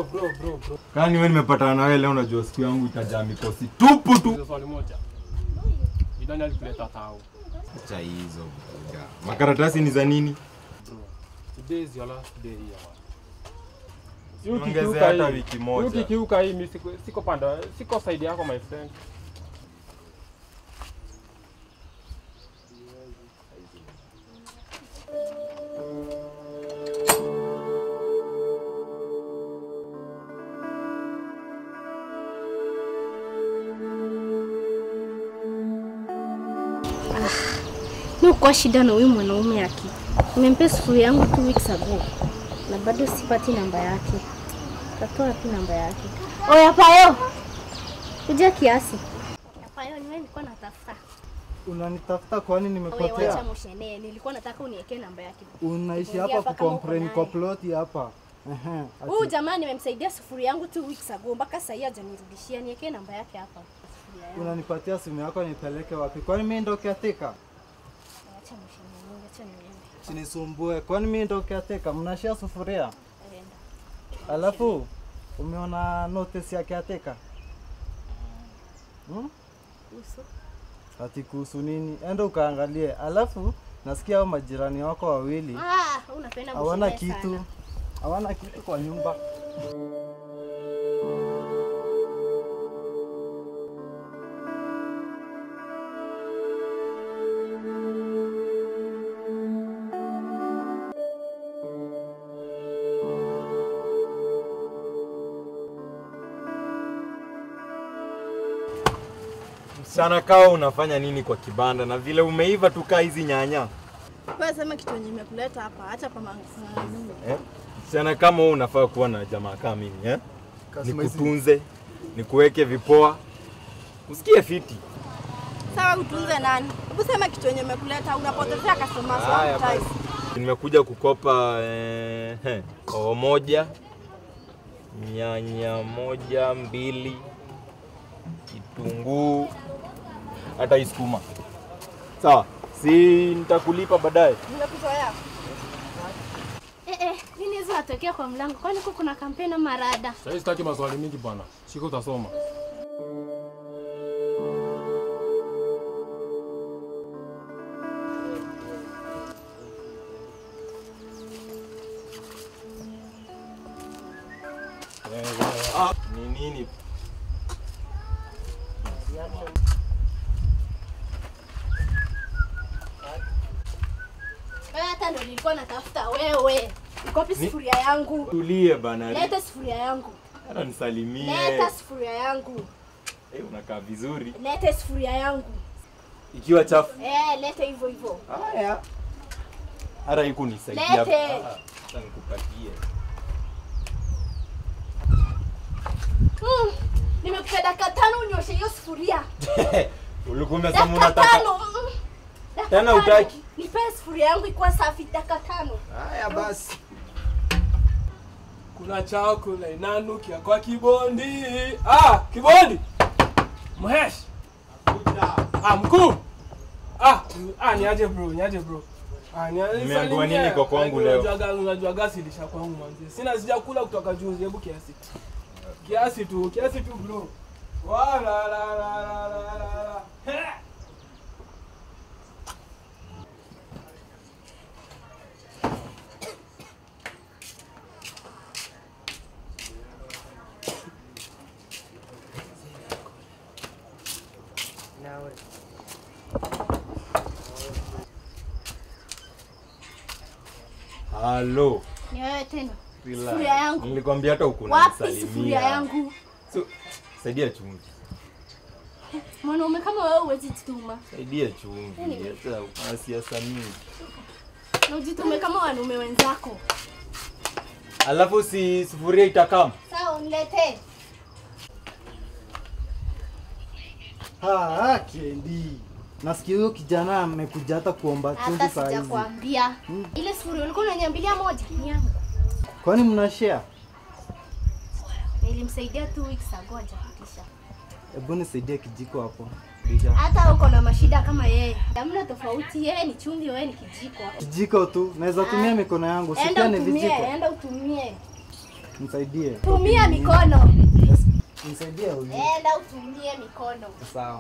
bro, bro, bro. Kani wewe nimepatana na wewe leo, unajua siku yangu itajaa mikosi tupu tu. Hizo swali moja. Ni nani alikuleta tao? Acha hizo buda. Makaratasi ni za nini? Bro. Today is your last day here. man. Si Ongezea ukikiuka hata hii- wiki moja. Ukikiuka hii mimi siko siko panda, siko side yako my friend. Mi kwa shida na huyu mwanaume aki. Nimempea sufuria yangu two weeks ago na bado sipati namba yake. Tatoa wapi namba yake? Oya Payo, kuja kiasi. Payo, ni wewe nilikuwa natafuta. Unanitafuta kwani Oya, wacha nimepotea? mshenee. Nilikuwa nataka uniwekee namba yake. Unaishi Ingia hapa hapa kama uko kucomplain naye. kwa ploti hapa. Ehe. ati- Huyu jamaa nimemsaidia sufuria yangu two weeks ago mpaka sasa hajanirudishia. Niwekee namba yake hapa. Sufuria yangu. Unanipatia simu yako nipeleke wapi? Kwani mimi ndo caretaker? Acha mshenee, acha niende. Sinisumbue. Kwani mimi ndo caretaker? Mnashia sufuria? Enda. Alafu umeona notice ya caretaker? Hmm? Uso. Ati kuhusu nini? Enda ukaangalie. Alafu nasikia hao majirani wako wawili Ah, unapenda hawana mshenee kitu. sana. Hawana kitu kwa nyumba. Msichana kawa unafanya nini kwa kibanda na vile umeiva tu kaa hizi nyanya? Wewe sema kitu yenye imekuleta hapa, acha kwa mangu. Eh? Msichana kama wewe unafaa kuwa na jamaa kama mimi, eh? Nikutunze, nikuweke vipoa. Usikie fiti. Sawa, utunze nani? Hebu sema kitu yenye imekuleta, unapotezea customers Haya one time. basi. Nimekuja kukopa eh, eh, hoho moja, nyanya moja, mbili, kitunguu, hata hii sukuma. Sawa, si nitakulipa baadaye. Nimekuzoea. Eh eh, nini hizo natokea kwa mlango? Kwani huko kuna kampeni ama marada? Sasa hivi sitaki maswali mingi bwana. Shika utasoma. Ni nini? Wewe hata ndio nilikuwa natafuta wewe. Iko wapi sufuria yangu? Tulie bana. Leta sufuria yangu. Hata nisalimie. Leta sufuria yangu. Eh, unakaa vizuri. Leta sufuria yangu. Ikiwa chafu. Eh, leta hivyo hivyo. Haya. Hata hiku nisaidia. Lete. Ah, Acha nikupatie. Mm. Nimekupea dakika tano unyoshe hiyo sufuria. Ulikuwa umesema Dakika unataka. tano. Mm. Dakika Tena tano. hutaki? Nipe sufuria yangu ikuwa safi dakika tano. Haya basi. Kuna chakula inanukia kwa kibondi. Ah, kibondi. Mhesh. Ah, mkuu. Ah, ah niaje bro, niaje bro. Ah, niaje. Nimeambiwa salimia. nini kwa kwangu leo? Unajua gasi, unajua gasi ilisha kwangu manzi. Sina sijakula kutoka juzi, hebu kiasi. Kiasi tu, kiasi tu bro. Wala la la la la la la. He. Halo. Ni wewe tena. Relax. Sufuria yangu. Nilikwambia hata uko Wapi sufuria yangu? So, saidia chumvi. Mwanaume kama wewe huwezi jituma. Saidia chumvi. Hata una siasa mingi. Na ujitume kama wanaume wenzako. Alafu si sufuria itakam. Sawa, uniletee. Ah, ah, Kendi. Nasikia huyo kijana amekuja hata kuomba chumvi Hata saa hizi. sijakwambia. Ile sufuria ulikuwa unaniambilia moja ni yangu. Kwani mna share? Nilimsaidia two weeks ago hajafikisha. Hebu nisaidie kijiko hapo. Hata uko na mashida kama yeye. Hamna tofauti, yeye ni chumvi, wewe ni kijiko. Kijiko tu. Naweza tumia mikono yangu. Si Enda pia ni utumie, vijiko. enda utumie. Msaidie. Tumia mikono. Yes, Msaidie huyu. Enda utumie mikono. Sawa.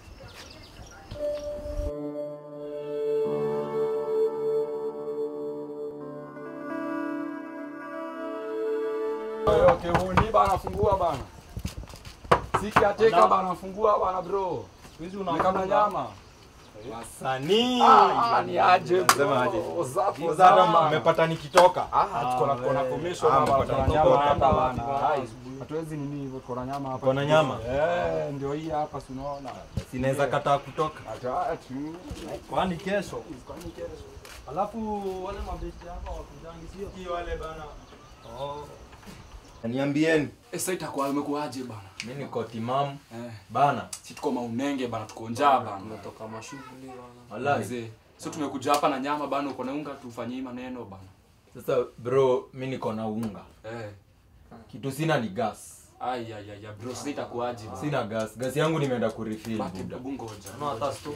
Okay, huni bana fungua bana. Siki ateka bana fungua bana bro. Hizi Kama nyama. Wasanii. Ah, ni aje Nasema aje? bro. Zapo Sana sana. mmepata nikitoka. Ah, tuko na tuko na commission Ah, hapa, mpata tuko na kutoka nyama hapa hapa. bana. Hai, Hatuwezi nini hivyo, tuko na nyama hapa. Tuko na nyama? Eh, ndio hii hapa si unaona. Sinaweza kataa kutoka. Hata tu. Kwani kesho? Kwani kesho? Alafu wale mabesti hapa wakujangi sio? Wale bana. Oh. Niambieni. Eh, sasa itakuwa umekuaje bana? Mimi niko timamu Eh, bana. si tuko maunenge bana, tuko njaa bana. Tumetoka mashughuli bana. Wallahi. Mzee, So tumekuja hapa na nyama bana, uko na unga tufanyie maneno bana. Sasa bro, mimi niko na unga. Eh. Kitu sina ni gas. Ai ai ai ai, bro, sasa itakuaje bana? Sina gas. Gas yangu nimeenda kurefill Baki buda. hebu ngoja. No, hata sto-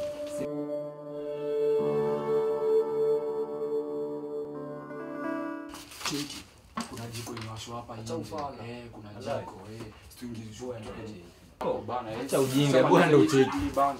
Cheki. Kuna jiko imewashwa hapa nje. Eh, kuna jiko eh. Situingizwe Oh, bana. eh. acha ujinga, Sema bwana ndio hii ucheki. hii bana.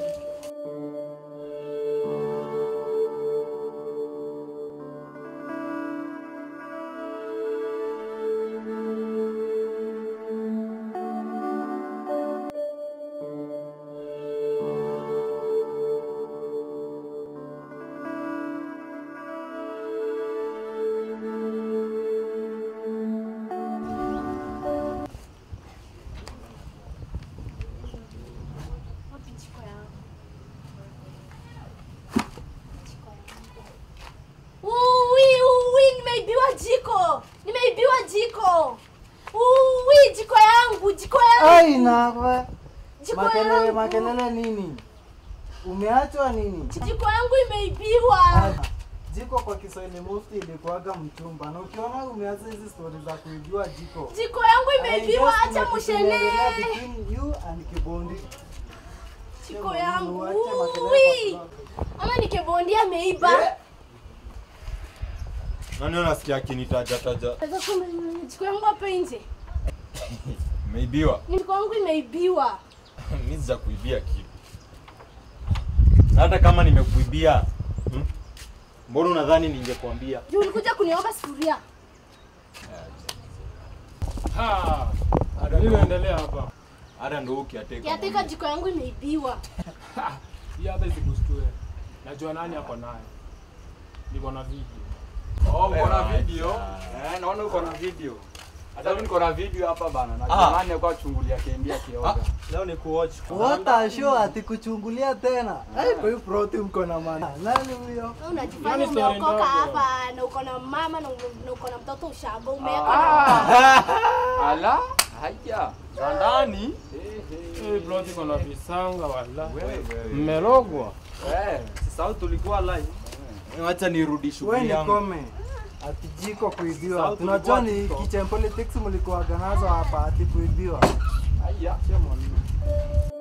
Uwi, uwi, nimeibiwa jiko. Nimeibiwa jiko. Uwi, jiko yangu, jiko yangu. Ai na Jiko makelele yangu. makelele nini? Umeachwa nini? Jiko yangu imeibiwa. Ah, Jiko kwa Kiswahili mufti ilikuwaga mchumba, na ukiona umeanza hizi stori za kuibiwa jiko, Jiko yangu I imeibiwa, guess kuna acha kitu mushene. inaendelea between you and Kibondi. Jiko yangu. Uache makelele Uwi. kwa sababu- Ama nikebondia ameiba. Nani unasikia akinitaja taja? Sasa kumbe jiko yangu hapa nje. Umeibiwa. Jiko yangu imeibiwa. Mimi sija kuibia kitu. Hata kama nimekuibia, hmm? Mbona unadhani ningekwambia? Juu ulikuja kuniomba sufuria. Ha. Nini inaendelea hapa? Hata ndo ukiateka. Kiateka jiko yangu imeibiwa. Hii hata isikushtue. Najua nani hapo naye. Niko na video. Oh, uko na Acha. video? Eh, naona uko na video. Hata mimi niko na video hapa bana. Na Ah. jamani alikuwa chungulia kiambia kioga. Leo ni kuwatch. What a show ati kuchungulia tena. Ai, kwa hiyo proti mko na maana. Nani huyo? Wewe unajifanya Yaani story umeokoka ndogo. hapa na uko na mama na uko- na uko na mtoto ushago umeweka na Ah. Ala, haya. Za ndani. Hii plot iko na visanga wala. Wewe. Mmerogwa. Eh. Sasa tulikuwa live. Acha nirudi Wewe shughuli ni yangu. kome. Ati jiko kuibiwa. Sauti Tunajua ilikuwa ni TikTok. kitchen politics mlikuwaga nazo hapa ati kuibiwa. Haya.